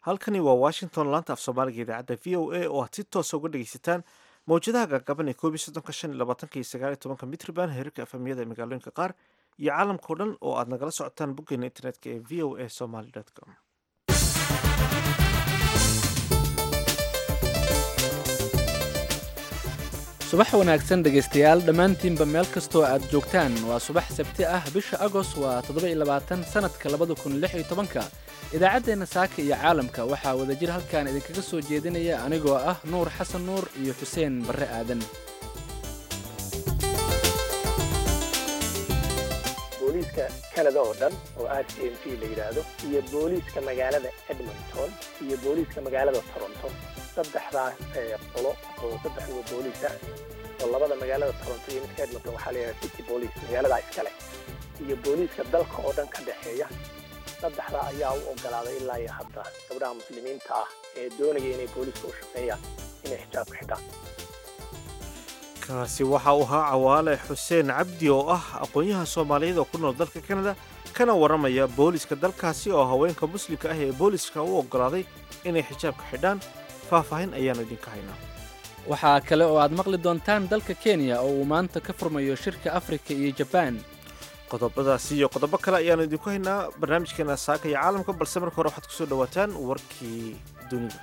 halkani waa washington laanta af soomaaliga idaacadda v o a oo aad si toosa uga dhegeysataan mawjadaha gaagaban ee koob iyo soddonka shan iyo labaatanka iyo sagaal iyo tobanka mitriban heerarka efamiyada ee magaalooyinka qaar iyo caalamkao dhan oo aad nagala socotaan boggeena internetka ee v o a somaly com subax wanaagsan dhegaystayaal dhammaantiinba meel kastoo aad joogtaan waa subax sabti ah bisha agos waa toddoba-iyo-labaatan sannadka labada kun lix iyo tobanka idaacaddeenna saaka iyo caalamka waxaa wadajir halkan idinkaga soo jeedinaya anigoo ah nuur xasan nuur iyo xuseen barre aadan booliiska canada oo dhan oo r c m p la yidhaahdo iyo booliiska magaalada edmonton iyo booliiska magaalada toronto saddexdaas qolo oo saddexduba booliis ah oo labada magaalada toronto iyo midka edmonton waxaa la yidhahda city boolice magaaladaa iskale iyo booliiska dalka oo dhan ka dhexeeya saddexdaa ayaa u ogolaaday ilaa iyo hadda gabdhaha muslimiinta ah ee doonaya inay booliiska u shaqeeyaan inay xijaabka xidhaan kaasi waxa uu ahaa cawaale xuseen cabdi oo ah aqoon-yahan soomaaliyeed oo ku nool dalka kanada kana warramaya booliiska dalkaasi oo haweenka muslimka ah ee booliiska u oggolaaday inay xijaabka xidhaan faahfaahin ayaanu idinka haynaa waxaa kale oo aad maqli doontaan dalka kenya oo uu maanta ka furmayo shirka afrika iyo jabaan qodobadaasi iyo qodobo kale ayaanu idinku haynaa barnaamijkeena saaka iyo caalamka balse marka hore waxaad kusoo dhawaataan warkii dunida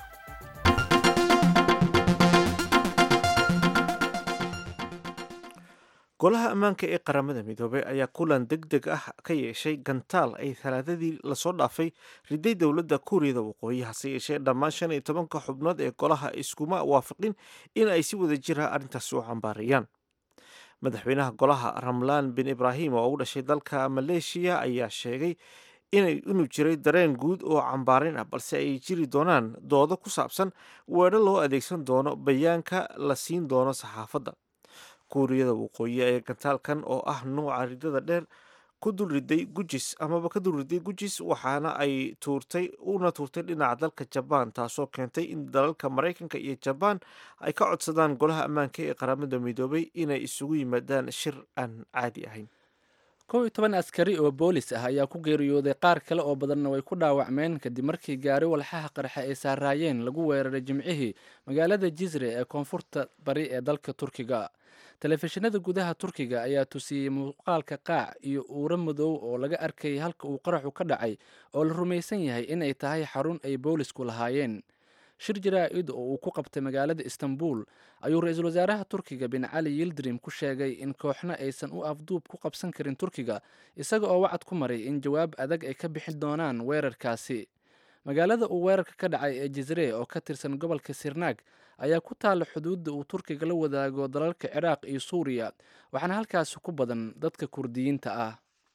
golaha ammaanka ee qaramada midoobey ayaa kulan deg deg ah ka yeeshay gantaal ay talaadadii lasoo dhaafay riday dowladda kuuriyada waqooyi hase yeeshee dhammaan shan iyo tobanka xubnood ee golaha iskuma waafaqin in ay si wada jira arrintaasi u cambaarayaan madaxweynaha golaha ramlaan bin ibraahim oo u dhashay dalka maleeshiya ayaa sheegay inuu jiray dareen guud oo cambaarayn ah balse ay jiri doonaan doodo ku saabsan weedho loo adeegsan doono bayaanka la siin doono saxaafadda kuuriyada waqooyi ee gantaalkan oo ah nuuca ridada dheer ku dulriday gujis amaba ka dulriday gujis waxaana ay tuurtay una tuurtay dhinaca dalka jabaan taasoo keentay in dalalka maraykanka iyo jabaan ay ka codsadaan golaha ammaanka ee qaramada midoobay inay isugu yimaadaan shir aan caadi ahayn kow iyo toban askari oo boolis ah ayaa ku geeriyooday qaar kale oo badanna way ku dhaawacmeen kadib markii gaari walxaha qarxa ay saaraayeen lagu weeraray jimcihii magaalada jisre ee koonfurta bari ee dalka turkiga telefishinada gudaha turkiga ayaa tusiyey muuqaalka qaac iyo uuro madow oo laga arkay halka uu qaraxu ka dhacay oo la rumaysan yahay inay tahay xarun ay boolisku lahaayeen shir jaraa-id oo uu ku qabtay magaalada istanbul ayuu ra-iisul wasaaraha turkiga bin cali yildirim ku sheegay in kooxna aysan u afduub ku qabsan karin turkiga isaga oo wacad ku maray in jawaab adag ay ka bixi doonaan weerarkaasi magaalada uu weerarka ka dhacay ee jisre oo ka tirsan gobolka sirnaag ayaa ku taalla xuduudda uu turkiga la wadaago dalalka ciraaq iyo suuriya waxaana halkaasi ku badan dadka kurdiyiinta ah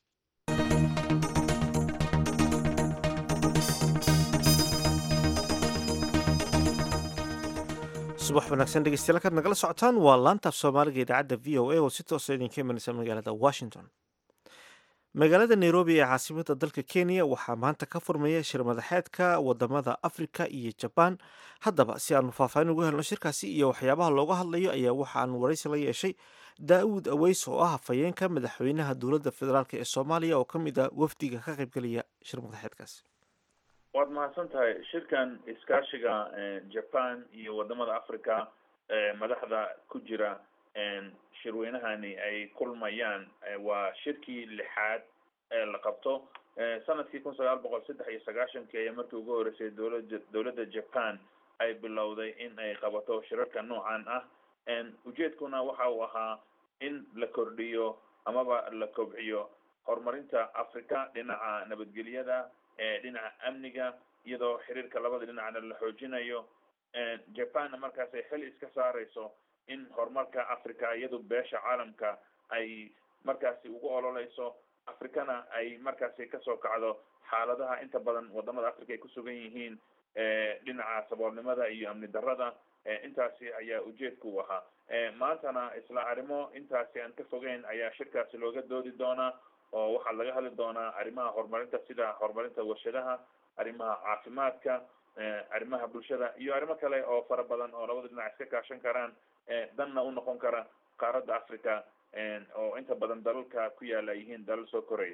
subax wanaagsan dhegeystayaal kaad nagala socotaan waa laantaaf soomaaliga idaacadda v o a oo si toosa idinka imanaysa magaalada washington magaalada nairobi ee caasimada dalka kenya waxaa maanta ka furmaya shir madaxeedka wadamada afrika iyo jabaan haddaba si aanu faahfaahin ugu helno shirkaasi iyo waxyaabaha looga hadlayo ayaa waxaanu waraysi la yeeshay daa'uud aweys oo ah hafayeenka madaxweynaha dowladda federaalk ee soomaaliya oo ka mid ah wafdiga ka qaybgelaya shir madaxeedkaasi waad mahadsan tahay shirkan iskaashiga japan iyo wadamada africa madaxda ku jira shirweynahani ay kulmayaan waa shirkii lixaad ee la qabto sanadkii kun sagaal boqol saddex iyo sagaashankii ayaa markii ugu horeysay dowlada dowladda japan ay bilowday in ay qabato shirarka noocan ah ujeedkuna waxa uu ahaa in la kordhiyo amaba la kobciyo horumarinta africa dhinaca nabadgelyada dhinaca amniga iyadoo xiriirka labada dhinacna la xoojinayo japanna markaas ay xil iska saareyso in horumarka africa iyadu beesha caalamka ay markaasi ugu ololeyso africana ay markaasi kasoo kacdo xaaladaha inta badan wadamada africa ay kusugan yihiin dhinaca saboolnimada iyo amni darada intaasi ayaa ujeedka u ahaa maantana isla arrimo intaasi aan ka fogeyn ayaa shirkaasi looga doodi doonaa oo waxaa laga hadli doonaa arrimaha horumarinta sida horumarinta warshadaha arrimaha caafimaadka arrimaha bulshada iyo arrimo kale oo fara badan oo labada dhinac iska kaashan karaan danna u noqon kara qaaradda africa oo inta badan dalalka ku yaala yihiin dalal soo koraya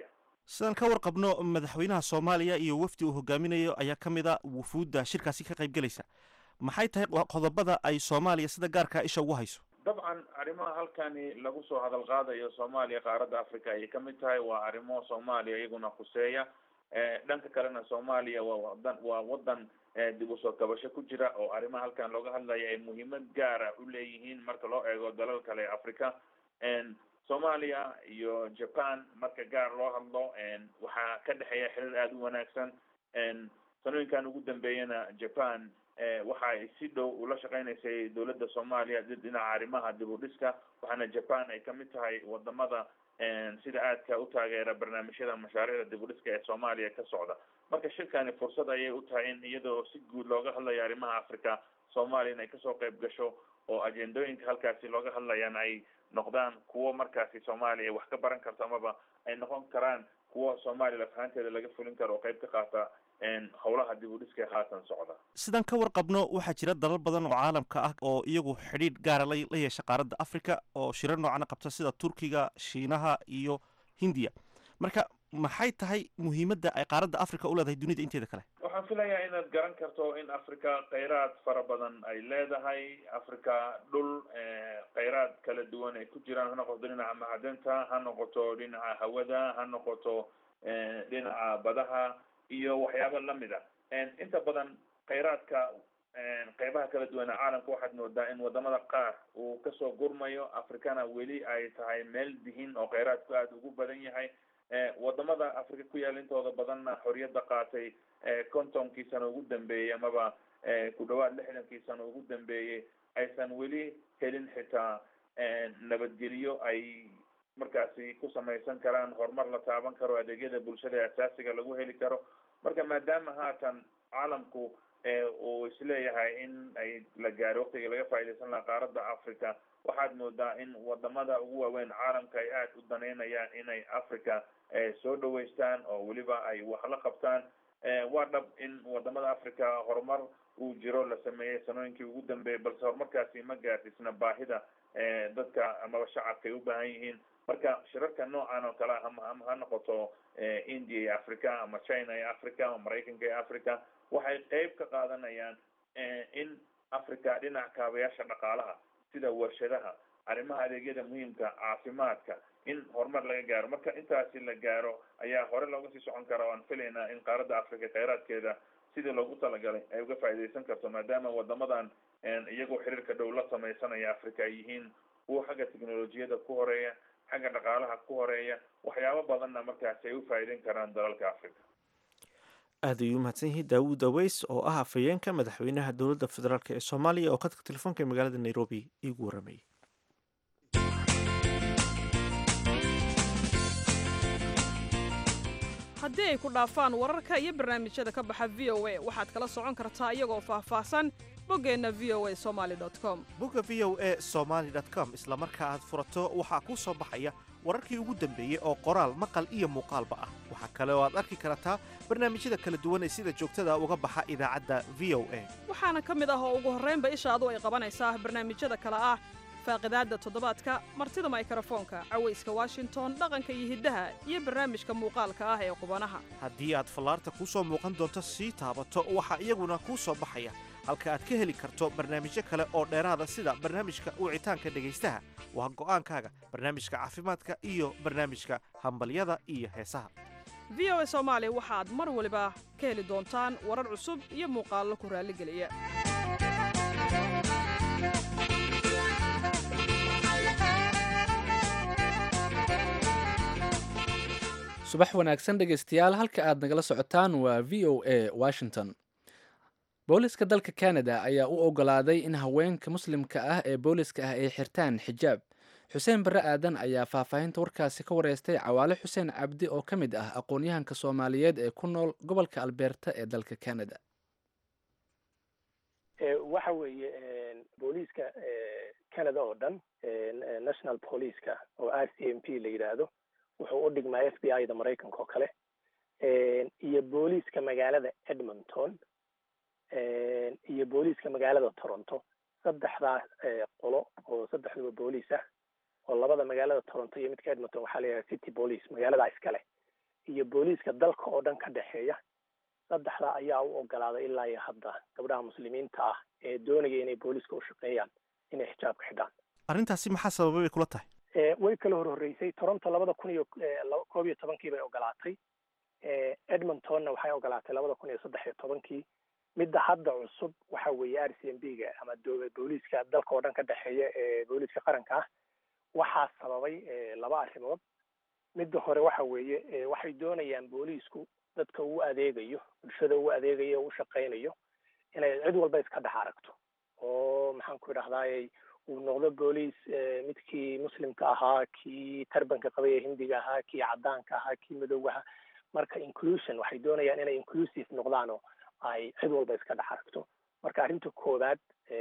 sidaan ka warqabno madaxweynaha soomaaliya iyo wafdi uu hogaaminayo ayaa ka mid a wufuudda shirkaasi ka qayb gelaysa maxay tahay qodobada ay soomaaliya sida gaarkaa isha ugu hayso dabcan arrimaha halkani lagu soo hadal qaadayo soomaaliya qaaradda africa ayay kamid tahay waa arrimo soomaaliya iyaguna khuseeya dhanka kalena soomaaliya waa wadan waa wadan dib usoo kabasho ku jira oo arrimaha halkan looga hadlaya ay muhiimad gaara u leeyihiin marka loo eego dalal kale africa soomaaliya iyo japan marka gaar loo hadlo waxaa ka dhexeeya xiriir aada u wanaagsan sanooyinkan ugu dambeeyana japan waxa ay si dhow ula shaqeynaysay dowladda soomaaliya dhinaca arrimaha dib u dhiska waxaana japan ay kamid tahay wadamada sida aadka u taageera barnaamijyada mashaariicda dib u dhiska ee soomaaliya ka socda marka shirkani fursad ayay u tahay in iyadoo si guud looga hadlayo arrimaha africa soomaaliya in ay kasoo qayb gasho oo ajendooyinka halkaasi looga hadlayaan ay noqdaan kuwo markaasi soomaaliya wax ka baran karto amaba ay noqon karaan kuwo soomaaliya lafahanteeda laga fulin karo oo qayb ka qaata howlaha dib u dhiska haatan socda sidaan ka warqabno waxaa jira dalal badan oo caalamka ah oo iyagu xidhiidh gaara la la yeesha qaaradda africa oo shirar noocana qabta sida turkiga shiinaha iyo hindiya marka maxay tahay muhiimadda ay qaaradda africa u leedahay dunida inteeda kale waxaan filayaa inaad garan karto in africa kheyraad fara badan ay leedahay africa dhul kheyraad kala duwan ay ku jiraan ha noqoto dhinaca macdanta ha noqoto dhinaca hawada ha noqoto dhinaca badaha iyo waxyaaba lamid a inta badan kheyraadka qeybaha kala duwana caalamka waxaad moodaa in wadamada qaar uu kasoo gurmayo africana weli ay tahay meel dihin oo kheyraadku aada ugu badan yahay wadamada africa ku yaala intooda badanna xoriyadda qaatay kontonkii sano ugu dambeeyey amaba ku dhawaad lixdankii sano ugu dambeeyey aysan weli helin xitaa nabadgelyo ay markaasi ku samaysan karaan horumar la taaban karo adeegyada bulshada ee asaasiga lagu heli karo marka maadaama haatan caalamku uu isleeyahay in ay la gaaro waqtiga laga faaidaysan lahaa qaaradda africa waxaad moodaa in wadamada ugu waaweyn caalamka ay aada u daneynayaan inay africa soo dhaweystaan oo weliba ay wax la qabtaan waa dhab in wadamada africa horumar uu jiro la sameeyey sanooyinkii ugu dambeeyey balse horumarkaasi ma gaadhisna baahida dadka amaba shacabka ay u baahan yihiin marka shirarka noocan oo kale ama ama ha noqoto india iyo africa ama china iyo africa ama maraykanka iyo africa waxay qeyb ka qaadanayaan in africa dhinaca kaabayaasha dhaqaalaha sida warshadaha arrimaha adeegyada muhiimka caafimaadka in horumar laga gaaro marka intaasi la gaaro ayaa hore looga sii socon kara o aan filaynaa in qaaradda africa kheyraadkeeda sidii loogu talagalay ay uga faa'iidaysan karto maadaama wadamadan iyagoo xiriirka dhow la sameysanaya africa ay yihiin kuwa xagga technolojiyada ku horeeya xagga dhaqaalaha ku horeeya waxyaabo badanna markaasi ay u faa'iideyn karaan dalalka africa aad ayuu umahadsan yahay daawud aweys oo ah afhayeenka madaxweynaha dowladda federaalk ee soomaaliya oo khadka telefoonka ee magaalada nairobi iigu waramayay haddii ay ku dhaafaan wararka iyo barnaamijyada ka baxa v o a waxaad kala socon kartaa iyagoo faahfaahsan boggeenna v o a somaali com bogga v o a somaali com isla marka aad furato waxaa kuu soo baxaya wararkii ugu dambeeyey oo qoraal maqal iyo muuqaalba ah waxaa kale oo aad arki kartaa barnaamijyada kala duwan ee sida joogtada uga baxa idaacadda v o a waxaana ka mid ah oo ugu horraynba ishaadu ay qabanaysaa barnaamijyada kale ah faaqidaadda toddobaadka martida maykrofoonka cawayska washington dhaqanka iyo hiddaha iyo barnaamijka muuqaalka ah ee qubanaha haddii aad fallaarta kuu soo muuqan doonto sii taabato waxaa iyaguna kuu soo baxaya halka aad ka heli karto barnaamijyo kale oo dheeraada sida barnaamijka wicitaanka dhegaystaha waa go'aankaaga barnaamijka caafimaadka iyo barnaamijka hambalyada iyo heesaha v o a soomaali waxaad mar waliba ka heli doontaan warar cusub iyo muuqaallo ku raalligeliya subax wanaagsan dhegaystayaal halka aad nagala socotaan waa v o a washington booliska dalka canada ayaa u ogolaaday in haweenka muslimka ah ee booliska ah ay xirtaan xijaab xuseen barre aadan ayaa faahfaahinta warkaasi ka wareystay cawaale xuseen cabdi oo ka mid ah aqoon-yahanka soomaaliyeed ee ku nool gobolka albeerta ee dalka canada waxa weeye booliiska canada oo dhan national policeca oo r c m p la yidhaahdo wuxuu u dhigmaa f b i da maraykanka oo kale iyo booliiska magaalada edmonton iyo booliiska magaalada toronto saddexdaas qolo oo saddexduba booliis ah oo labada magaalada toronto iyo midka edmonton waxaa la yidhaha city police magaalada iskale iyo booliiska dalka oo dhan ka dhexeeya saddexda ayaa u ogolaaday ilaa iyo hadda gabdhaha muslimiinta ah ee doonaya inay booliiska u shaqeeyaan inay xijaabka xidhaan arrintaasi maxaa sababay bay kula tahay way kala hor horreysay toronto labada kun iyo koob iyo tobankii bay ogolaatay edmontonna waxay ogolaatay labada kun iyo saddex iyo tobankii midda hadda cusub waxa weeye r c m b ga ama booliiska dalka oo dhan ka dhexeeya ee booliiska qaranka ah waxaa sababay laba arrimood midda hore waxa weeye waxay doonayaan booliisku dadka uu adeegayo bulshada uu adeegayo o u shaqaynayo inay cid walba iska dhex aragto oo maxaan ku idhahdaayey uu noqdo booliis midkii muslimka ahaa kii tarbanka qabay ee hindiga ahaa kii caddaanka ahaa kii madowga ahaa marka inclusion waxay doonayaan inay inclusive noqdaan oo ay cid walba iska dhex aragto marka arrinta koowaad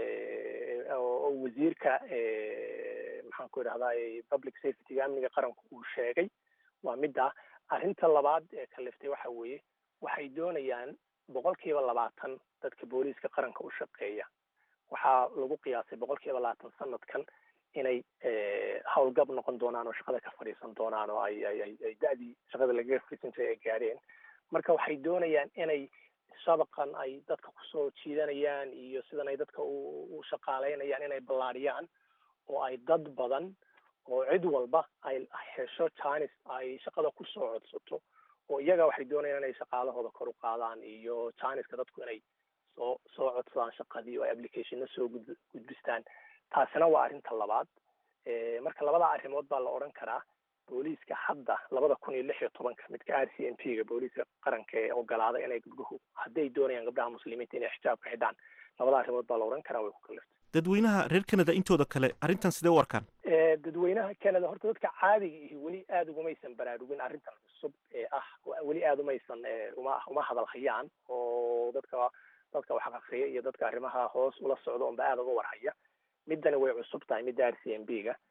oo wasiirka maxaan ku idhahdaay public safetyga amniga qaranku uu sheegay waa midda arrinta labaad ee kaliftay waxa weeye waxay doonayaan boqol kiiba labaatan dadka booliiska qaranka u shaqeeya waxaa lagu qiyaasay boqol kiiba labaatan sanadkan inay howlgab noqon doonaan oo shaqada ka fadhiisan doonaan oo ay ay ay da-dii shaqada lagaga fadhiisan jiray ay gaadheen marka waxay doonayaan inay shabaqan ay dadka kusoo jiidanayaan iyo sidan ay dadka u shaqaaleynayaan inay ballaadhiyaan oo ay dad badan oo cid walba ay hesho janis ay shaqada kusoo codsato oo iyaga waxay doonayaan inay shaqaalahooda kor u qaadaan iyo janiska dadku inay soo soo codsadaan shaqadii oo ay applicationna soo gud gudbistaan taasina waa arrinta labaad marka labada arrimood baa la odhan karaa booliiska hadda labada kun iyo lix iyo tobanka midka r c m p ga booliiska qaranka ee ogolaaday inay gabdhuhu hadday doonayaan gabdhaha muslimiinta inay xijaabka xidhaan labada arrimood baa la odhan karaa way ku kaliftay dadweynaha reer canada intooda kale arrintan sidee u arkaan dadweynaha canada horta dadka caadiga ihi weli aada ugumaysan baraarugin arrintan cusub ee ah weli aada umaysan uma uma hadal hayaan oo dadka dadka wax aqriya iyo dadka arrimaha hoos ula socda unba aada uga warhaya middani way cusub tahay midda r c m b ga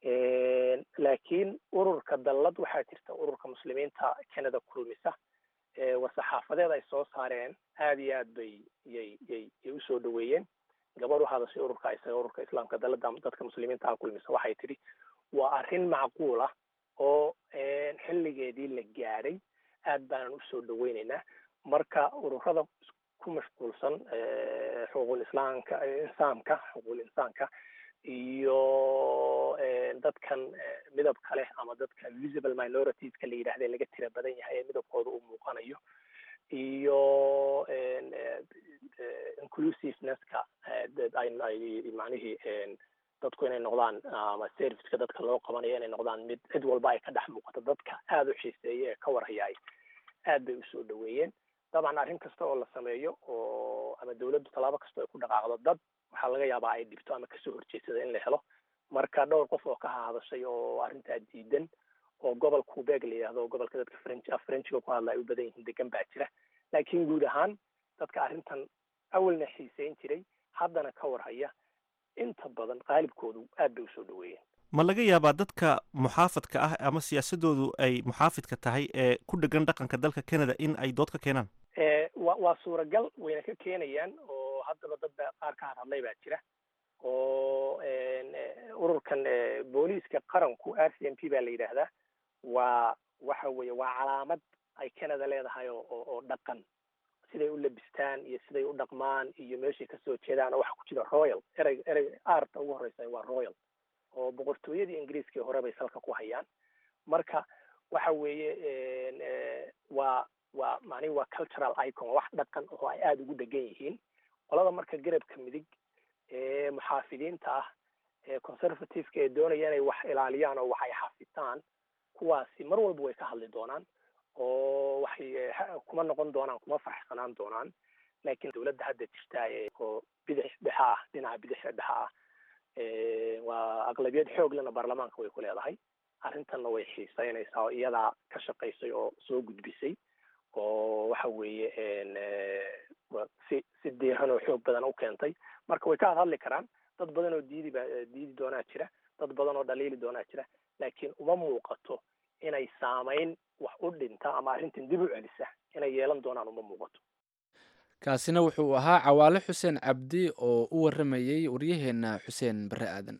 laakiin ururka dallad waxaa jirta ururka muslimiinta canada kulmisa war-saxaafadeed ay soo saareen aada iyo aad bay yay yay yay usoo dhaweeyeen gabadh u hadashay ururka isaga ururka islaamka dallada dadka muslimiinta ah kulmisa waxay tidhi waa arrin macquul ah oo xilligeedii la gaadhay aad baanan usoo dhaweyneynaa marka ururada ku mashquulsan xuquuqul islaamka insaamka xuquuqul insaanka iyo dadkan midabka leh ama dadka visible minoritiska la yidhahda laga tira badan yahay ee midabkooda uu muuqanayo iyo inclusivenesska macnihii dadku inay noqdaan ama serviceka dadka loo qabanayo inay noqdaan mid cid walba ay ka dhex muuqato dadka aada u xiiseeya ee ka warhayaay aad bay usoo dhaweeyeen dabcan arrin kasta oo la sameeyo oo ama dawladdu tallaabo kasta ay ku dhaqaaqdo dad waxaa laga yaabaa ay dhibto ama kasoo horjeedsada in la helo marka dhowr qof oo ka hadashay oo arrintaa diidan oo gobol quebec la yidhahdo gobolka dadka french frenchiga ku hadla ay u badan yihiin degan baa jira laakiin guud ahaan dadka arrintan awalna xiiseyn jiray haddana ka warhaya inta badan qaalibkoodu aad bay usoo dhaweeyeen ma laga yaabaa dadka muxaafadka ah ama siyaasadoodu ay muxaafidka tahay ee ku dhegan dhaqanka dalka canada in ay dood ka keenaan wa waa suuragal wayna ka keenayaan oo haddaba dad ba qaar ka hadhadlay baa jira oo ururkan booliiska qaranku r c m p baa la yidhaahdaa waa waxa weeye waa calaamad ay canada leedahay oo oo dhaqan siday u labistaan iyo siday u dhaqmaan iyo meeshay kasoo jeedaan oo waxa ku jira royal erey erey aarta ugu horreysa waa royal oo boqortooyadii ingiriiskii hore bay salka ku hayaan marka waxa weeye waa waa macnihi waa cultural icon wax dhaqan oo ay aada ugu dhegan yihiin qolada marka garabka midig ee muxaafidiinta ah ee conservativeka ee doonaya inay wax ilaaliyaan oo wax ay xafitaan kuwaasi mar walba way ka hadli doonaan oo waxay kuma noqon doonaan kuma farxsanaan doonaan laakiin dawladda hadda jirta oo bidix dhexa ah dhinaca bidixda dhexa ah waa aqlabiyad xoog lena baarlamaanka way ku leedahay arrintanna way xiiseynaysaa oo iyadaa ka shaqaysay oo soo gudbisay oo waxa weeye si si diiran oo xoog badan u keentay marka way ka hadli karaan dad badan oo diidi ba diidi doonaa jira dad badan oo dhaliili doonaa jira laakiin uma muuqato inay saamayn wax u dhinta ama arrintan dib u celisa inay yeelan doonaan uma muuqato kaasina wuxuu ahaa cawaale xuseen cabdi oo u waramayey waryaheenna xuseen bare aadan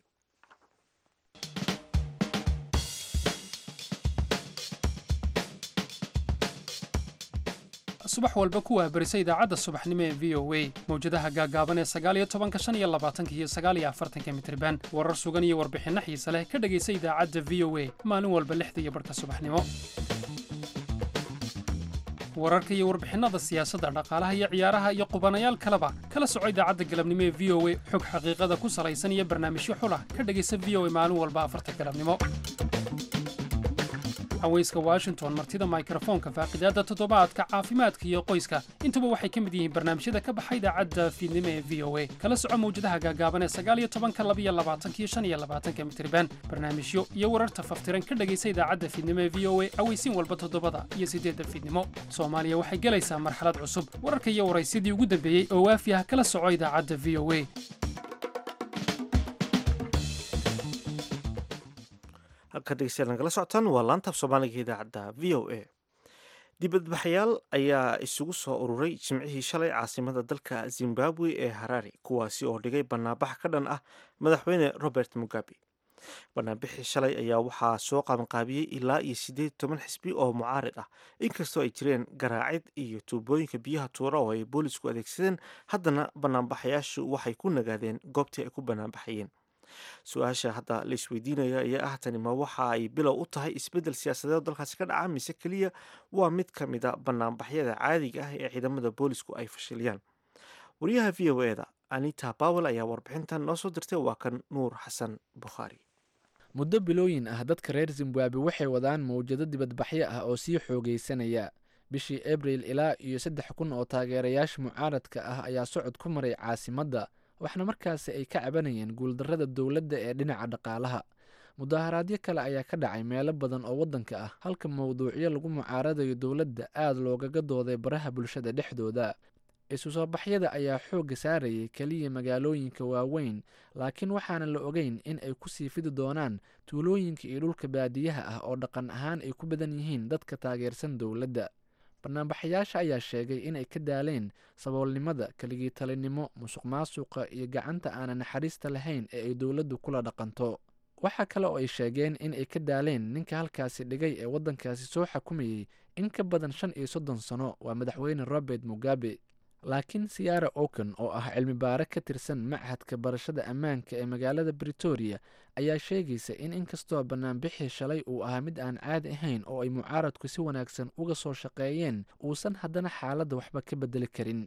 subax walba ku waahbarisa idaacadda subaxnimo ee v o a mawjadaha gaaggaaban ee sagaaliyo tobanka shan iyo labaatanka iyo sagaaliyo afartanka mitriban warar sugan iyo warbixinno xiise leh ka dhegaysa idaacadda v o a maalin walba lixda iyo barhka subaxnimo wararka iyo warbixinnada siyaasadda dhaqaalaha iyo ciyaaraha iyo qubanayaal kaleba kala soco idaacadda galabnimo ee v o a xog xaqiiqada ku salaysan iyo barnaamijyo xulah ka dhegaysa v o a maalin walba afarta galabnimo haweyska washington martida mikrofoonka faaqidaadda toddobaadka caafimaadka iyo qoyska intuba waxay ka mid yihiin barnaamijyada ka baxa idaacadda fiidnimo ee v o a kala soco mawjadaha gaagaaban ee sagaaliyo tobanka labiyo labaatanka iyo shan iyo labaatanka mitriban barnaamijyo iyo wararta faftiran ka dhegaysa idaacadda fiidnimo ee v o a aweysiin walba toddobada iyo siddeedda fiidnimo soomaaliya waxay gelaysaa marxalad cusub wararka iyo waraysyadii ugu dambeeyey oo waafi ah kala soco idaacadda v o a halka dhegeystayaal nagala socotaan waa laantaaf soomaaliga idaacadda v o a dibadbaxayaal ayaa isugu soo ururay jimcihii shalay caasimada dalka zimbabwe ee harare kuwaasi oo dhigay banaanbax ka dhan ah madaxweyne robert mugabe banaanbixii shalay ayaa waxaa soo qabanqaabiyey ilaa iyo siddeed toban xisbi oo mucaarid ah inkastoo ay jireen garaacid iyo tuubooyinka biyaha tuura oo ay boolisku adeegsadeen haddana banaanbaxayaashu waxay ku nagaadeen goobtii ay ku banaanbaxayeen su-aasha hadda la isweydiinaya ayaa ah tani ma waxa ay bilow u tahay isbeddel siyaasadeed oo dalkaasi ka dhaca mise keliya waa mid ka mid a banaanbaxyada caadiga ah ee ciidamada boolisku ay fashiliyaan wariyaha v o e da anita bawel ayaa warbixintan noo soo dirtay waa kan nuur xasan bukhaari muddo bilooyin ah dadka reer zimbabwe waxay wadaan mawjado dibadbaxyo ah oo sii xoogaysanaya bishii abril ilaa iyo saddex kun oo taageerayaasha mucaaradka ah ayaa socod ku maray caasimadda waxna markaasi ay ka cabanayeen guuldarrada dowladda ee dhinaca dhaqaalaha mudaaharaadyo kale ayaa ka dhacay meelo badan oo waddanka ah halka mawduucyo lagu mucaaradayo dowladda aada loogaga dooday baraha bulshada dhexdooda isu soo baxyada ayaa xoogga saarayay keliya magaalooyinka waaweyn laakiin waxaana la ogeyn in ay ku sii fidi doonaan tuulooyinka iyo dhulka baadiyaha ah oo dhaqan ahaan ay ku badan yihiin dadka taageersan dowladda banaanbaxayaasha ayaa sheegay inay ka daaleen saboolnimada keligii talinimo musuq maasuqa iyo gacanta aanan naxariista lahayn ee ay dowladdu kula dhaqanto waxaa kale oo ay sheegeen in ay ka daaleen ninka halkaasi dhigay ee waddankaasi soo xakumayey in ka badan shan iyo soddon sano waa madaxweyne robert mugabe laakiin siyaara oken oo ah cilmi baare ka tirsan machadka barashada ammaanka ee magaalada britoria ayaa sheegaysa in inkastoo banaanbixii shalay uu ahaa mid aan caadi ahayn oo ay mucaaradku si wanaagsan uga soo shaqeeyeen uusan haddana xaaladda waxba ka bedeli karin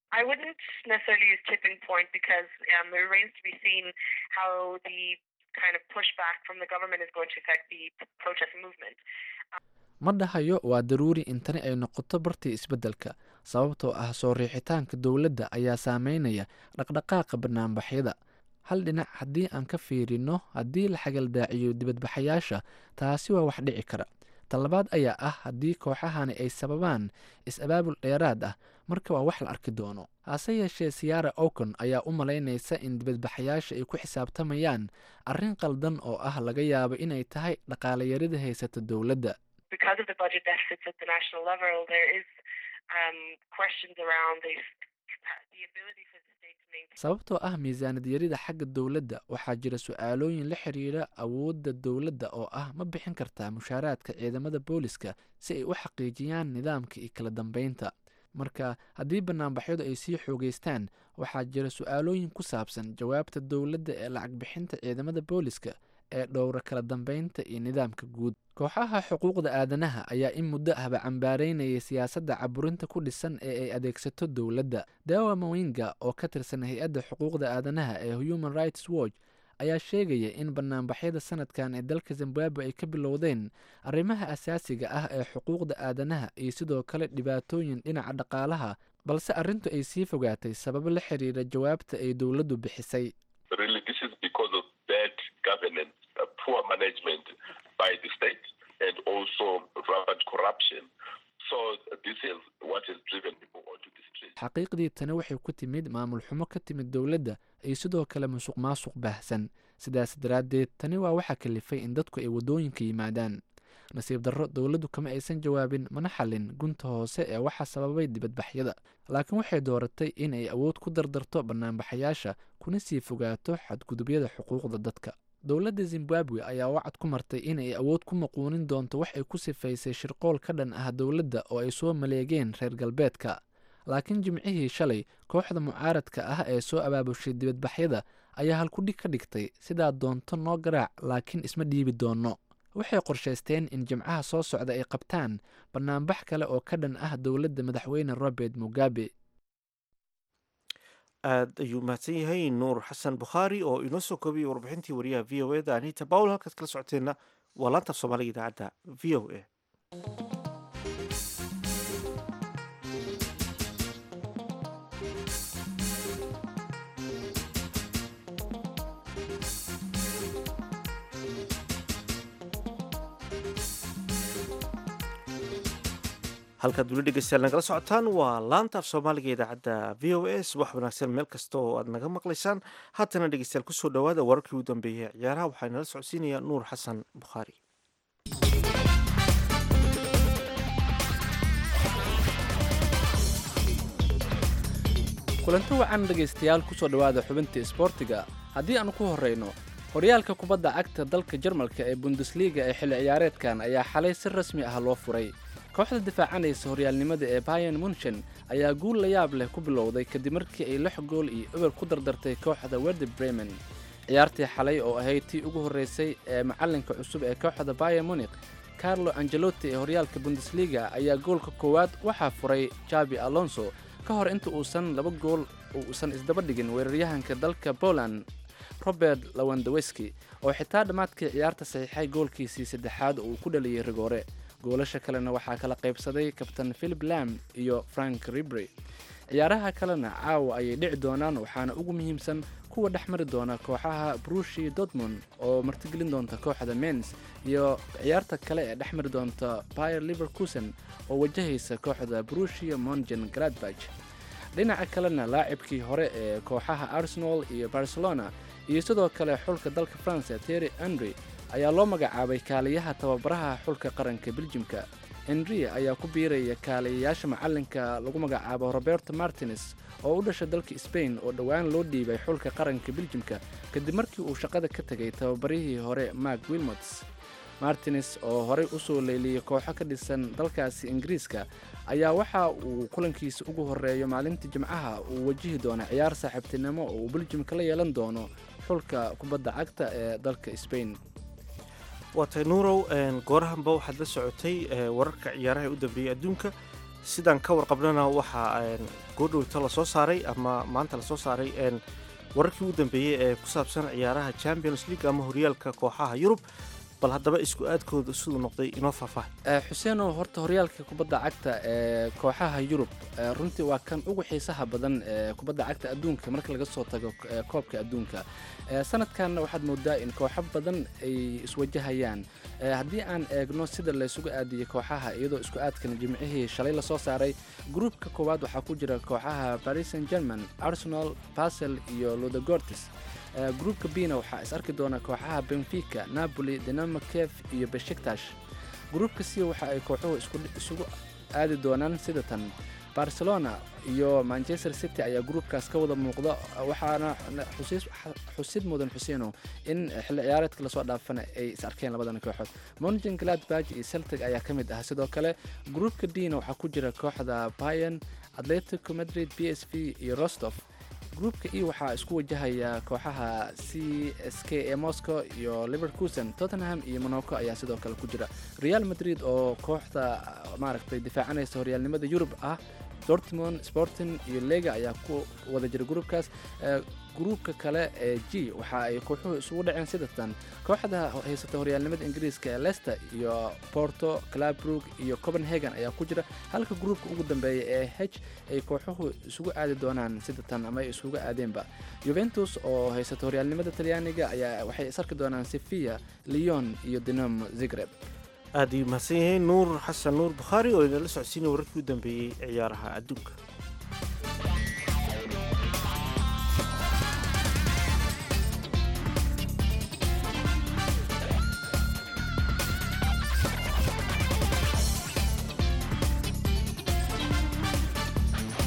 ma dhahayo waa daruuri in tani ay noqoto bartii isbeddelka sababtoo ah soo riixitaanka dowladda ayaa saameynaya dhaqdhaqaaqa banaanbaxyada hal dhinac haddii aan ka fiirino haddii la xagaldaaciyo dibadbaxayaasha taasi waa wax dhici kara talabaad ayaa ah haddii kooxahani ay sababaan is-abaabul dheeraad ah marka waa wax la arki doono hase yeeshee siyaara okon ayaa u malaynaysa in dibadbaxayaasha ay ku xisaabtamayaan arrin qaldan oo ah laga yaabo inay tahay dhaqaalayarida haysata dowladda sababtoo ah miisaanad yarida xagga dowladda waxaa jira su-aalooyin la xiriira awoodda dowladda oo ah ma bixin kartaa mushaaraadka ciidamada booliska si ay u xaqiijiyaan nidaamka iyo kala dambeynta marka haddii banaanbaxyadu ay sii xoogeystaan waxaa jira su-aalooyin ku saabsan jawaabta dowladda ee lacag bixinta ciidamada booliska ee dhowra kala dambeynta iyo nidaamka guud kooxaha xuquuqda aadanaha ayaa in muddo ahba cambaareynayay siyaasadda caburinta ku dhisan ee ay adeegsato dowladda dawa mawinga oo ka tirsan hay-adda xuquuqda aadanaha ee human rights watch ayaa sheegaya in banaanbaxyada sanadkan ee dalka zimbabwe ay ka bilowdeen arrimaha asaasiga ah ee xuquuqda aadanaha iyo sidoo kale dhibaatooyin dhinaca dhaqaalaha balse arrintu ay sii fogaatay sababo la xiriira jawaabta ay dowladdu bixisay xaqiiqdii tani waxay ku timid maamul xumo ka timid dowladda iyo sidoo kale musuq maasuq baahsan sidaas daraaddeed tani waa waxaa kalifay in dadku ay waddooyinka yimaadaan nasiib darro dowladdu kama aysan jawaabin mana xallin gunta hoose ee waxaa sababay dibadbaxyada laakiin waxay dooratay in ay awood ku dardarto banaanbaxayaasha kuna sii fogaato xadgudubyada xuquuqda dadka dowladda zimbabwe ayaa wacad ku martay inay awood ku maquunin doonto wax ay ku sifaysay shirqool ka dhan ah dowladda oo ay soo maleegeen reer galbeedka laakiin jimcihii shalay kooxda mucaaradka ah ee soo abaabushay dibadbaxyada ayaa halkudhig ka dhigtay sidaa doonto noo garaac laakiin isma dhiibi doonno waxay qorshaysteen in jimcaha soo socda ay qabtaan bannaanbax kale oo ka dhan ah dowladda madaxweyne robert mugabe aad ayuu mahadsan yahay nuur xasan bukhaari oo inoo soo koobiyey warbixintii wariyaha v o eda anita bawl halkaad kala socoteenna waa laanta af soomaaliga idaacadda v o a halkaad weli dhegeystayaal nagala socotaan waa laanta af soomaaliga idaacadda v o a subax wanaagsan meel kasta oo aad naga maqlaysaan haatana dhegeystayaal kusoo dhowaada wararkii u dambeeyey ciyaaraha waxaa nala socodsiinaya nuur xasan bukhaari kulanti wacan dhegaystayaal kusoo dhowaada xubintii isboortiga haddii aan ku horreyno horyaalka kubadda cagta dalka jarmalka ee bundesliga ee xilli ciyaareedkan ayaa xalay si rasmi ah loo furay kooxda difaacanaysa horyaalnimada ee bayan munchen ayaa guul la yaab leh ku bilowday kadib markii ay lix gool iyo eber ku dardartay kooxda werder bremen ciyaartii xalay oo ahayd tii ugu horreysay ee macallinka cusub ee kooxda bayan munik carlo angelotti ee horyaalka bundesliga ayaa goolka koowaad waxaa furay jabi alonso ka hor inta uusan laba gool uusan isdaba dhigin weeraryahanka dalka poland robert lawandaweski oo xitaa dhammaadkii ciyaarta saxiixay goolkiisii saddexaad oo uu ku dhaliyey rigoore goolasha kalena waxaa kala qaybsaday kabtan philip lam iyo frank ribry ciyaaraha kalena caawa ayay dhici doonaan waxaana ugu muhiimsan kuwa dhex mari doona kooxaha brushi dortmund oo martigelin doonta kooxda mens iyo ciyaarta kale ee dhex mari doonta bayer liverkusen oo wajahaysa kooxda brushia mongen gradbach dhinaca kalena laacibkii hore ee kooxaha arsenal iyo barcelona iyo sidoo kale xulka dalka france terry henry ayaa loo magacaabay kaaliyaha tababaraha xulka qaranka beljimka henry ayaa ku biiraya kaaliyayaasha macalinka lagu magacaabo roberto martines oo u dhashay dalka sbain oo dhowaan loo dhiibay xulka qaranka beljimka kadib markii uu shaqada ka tegay tababarihii hore mark wilmots martines oo horey usoo leyliyey kooxo ka dhisan dalkaasi ingiriiska ayaa waxa uu kulankiisa ugu horeeyo maalinta jimcaha uu wajihi doono ciyaar saaxiibtinimo oo uu beljimka la yeelan doono xulka kubadda cagta ee dalka sbain waa tahay nuurow goorahanba waxaad la socotay wararka ciyaaraha ee u dambeeyey adduunka sidaan ka warqabnana waxaa goodhowta lasoo saaray ama maanta lasoo saaray wararkii u dambeeyey ee ku saabsan ciyaaraha champions league ama horyaalka kooxaha yurub bal haddaba isku aadkooda siduu noqday inoo faahfaahay xuseenow horta horyaalka kubadda cagta ee kooxaha yurub runtii waa kan ugu xiisaha badan ee kubadda cagta adduunka marka laga soo tago koobka adduunka sanadkanna waxaad moodaa in kooxo badan ay iswajahayaan haddii aan eegno sida laysugu aadiyey kooxaha iyadoo isku aadkan jimcihii shalay lasoo saaray gruupka koowaad waxaa ku jira kooxaha paris saint german arsenal basel iyo ludogortis gruupka bina waxaa is arki doona kooxaha benfica napoli dinamo kef iyo beshiktash gruupka c waxa ay kooxuhu isugu aadi doonaan sida tan barcelona iyo manchester city ayaa gruupkaas ka wada muuqda waxaana xusid mudan xuseeno in xilli ciyaareedka lasoo dhaafana ay is arkeen labadan kooxood mongen gladbach iyo celtic ayaa ka mid ah sidoo kale gruupka dina waxaa ku jira kooxda bayan atletico madrid b s v iyo rostov gruupka e waxaa isku wajahaya kooxaha c s k ee moscow iyo liverkusen tottenham iyo monaco ayaa sidoo kale ku jira real madrid oo kooxda maaragtay difaacanaysa horyaalnimada yurub ah dortmond sporting iyo lega ayaa ku wada jira gruupkaas gruupka kale ee g waxa ay kooxuhu isugu dhaceen sidatan kooxda haysata horyaalnimada ingiriiska ee leicester iyo porto clabrook iyo copenhagen ayaa ku jira halka gruupka ugu dambeeya ee h ay kooxuhu isugu aadi doonaan sidatan ama ay isugu aadeenba juventus oo haysata horyaalnimada talyaaniga ayaa waxay is arki doonaan sevilla leon iyo dinamo zigreb aad ayuu mahadsan yahay nuur xasan nuur bukhaari oo inala socodsiinaya wararkii u dambeeyey ciyaaraha adduunka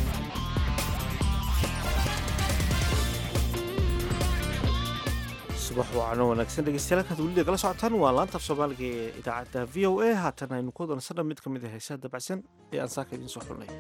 subax subax wacan oo wanaagsan dhegeystayaal halkaad weli nagala socotaan waa laanta af soomaaliga ee idaacadda v o a haatan aynu ku wadansana mid ka mid ah heesaha dabacsan ee aan saaka idiin soo xulnay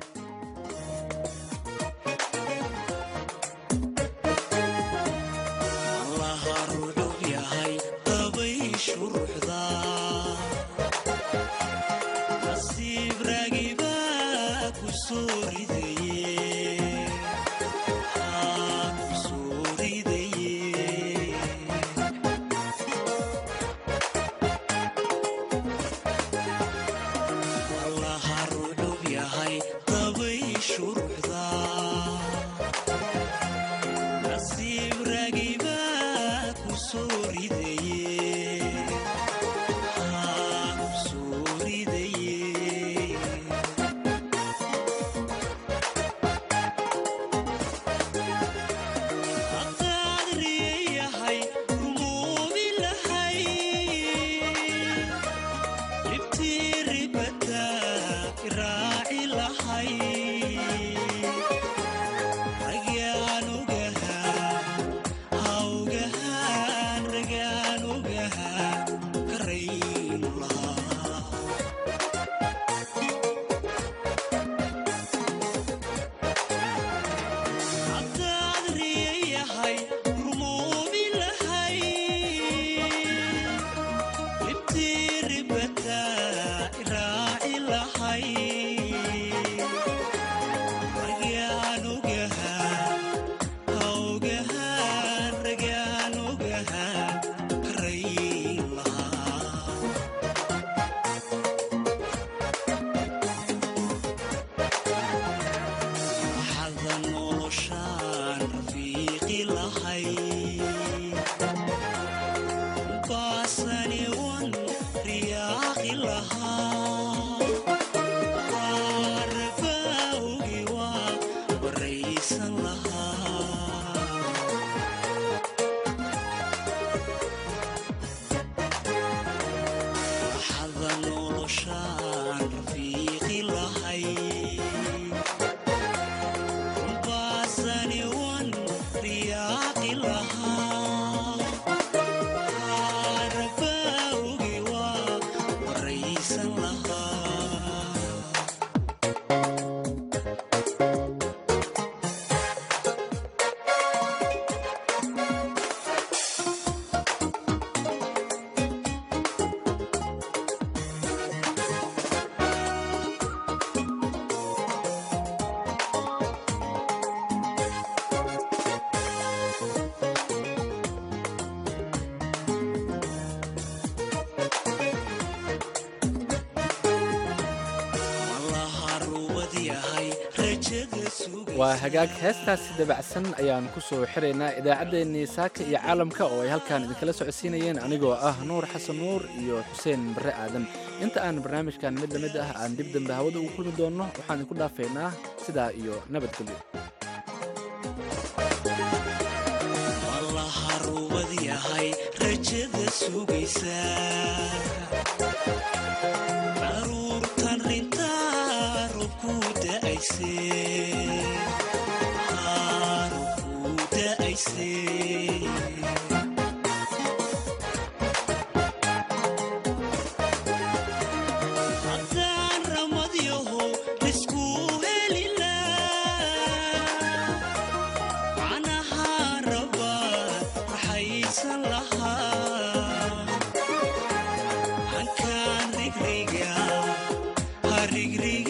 waa hagaag heestaasi dabacsan ayaan ku soo xiraynaa idaacaddeenii saaka iyo caalamka oo ay halkaan idinkala socodsiinayeen anigoo ah nuur xasan nuur iyo xuseen barre aadan inta aan barnaamijkan mid lamid ah aan dib dambe hawada ugu kulmi doonno waxaan idinku dhaafaynaa sidaa iyo nabadgelyo Rig